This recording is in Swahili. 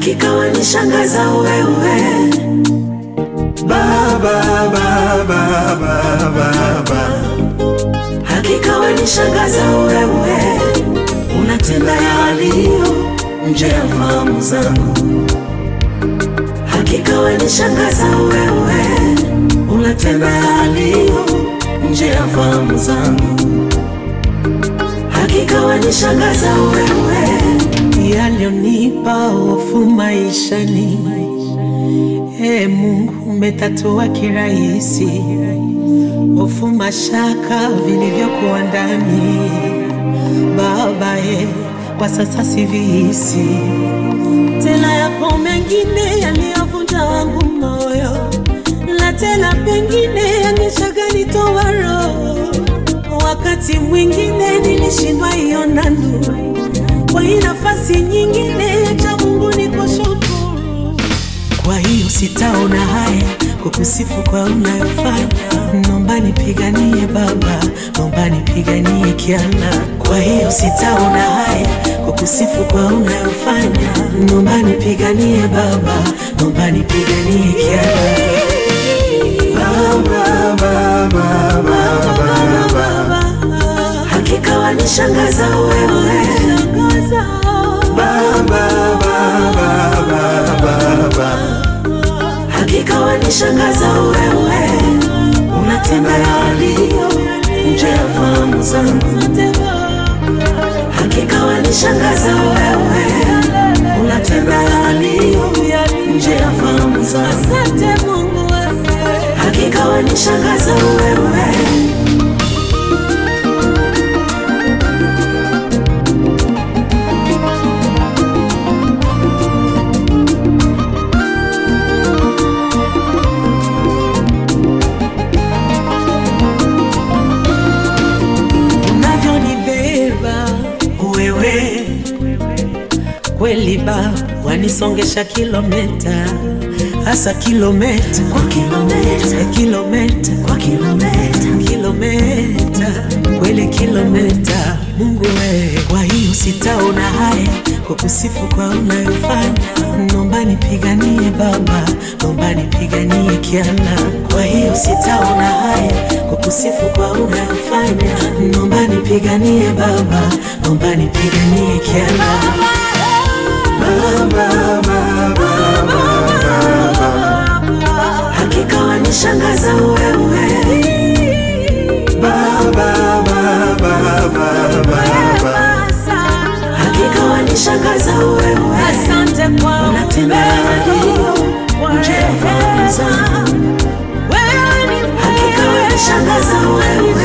hakika wanishangaza wewe Baba, Baba, Baba, Baba. hakika wanishangaza wewe, unatenda yaliyo nje ya fahamu zangu. Hakika wanishangaza wewe, unatenda yaliyo nje ya fahamu zangu. Hakika wanishangaza wewe, yaliyonipa hofu maishani. Ee Mungu, umetatua kirahisi hofu, mashaka vilivyokuwa ndani. Baba e, kwa sasa sivihisi tena. Yapo mengine yaliyovunja wangu moyo, na tena pengine yangeshaganitoa roho. Wakati mwingine nilishindwa iona nuru, kwa hii nafasi nyingine cha Mungu nikushukuru. Kwa hiyo sitaona haya kukusifu kwa unayofanya, nomba nipiganie Baba, nomba nipiganie Kiana. Kwa hiyo sitaona haya kukusifu kwa unayofanya, nomba nipiganie Baba, nomba nipiganie Kiana. Baba, Baba, Baba, Baba. Hakika wanishangaza wewe, Baba, Baba, Baba, Baba. hakika wanishangaza wewe, unatenda yaliyo nje ya fahamu zangu. Hakika wanishangaza wewe, unatenda yaliyo nje ya fahamu zangu. Hakika wanishangaza wewe. unavyonibeba wewe kweli ba wanisongesha kilometa hasa kilometa kwa kilometa kilometa kwa kilometa kilometa kweli kilometa Mungu wewe, kwa hiyo sitaona haya kukusifu kwa unayofanya, nomba nipiganie Baba, nomba nipiganie Kiana. Kwa hiyo sitaona haya kukusifu kwa unayofanya, nomba nipiganie Baba, nomba nipiganie Kiana. Baba, Baba, Baba. Hakika wanishangaza wewe, Baba, Baba, Baba. hakika wanishangaza wewe, Asante kwa unatenda yaliyo nje ya fahamu zangu. wewe ni Hakika wanishangaza wewe,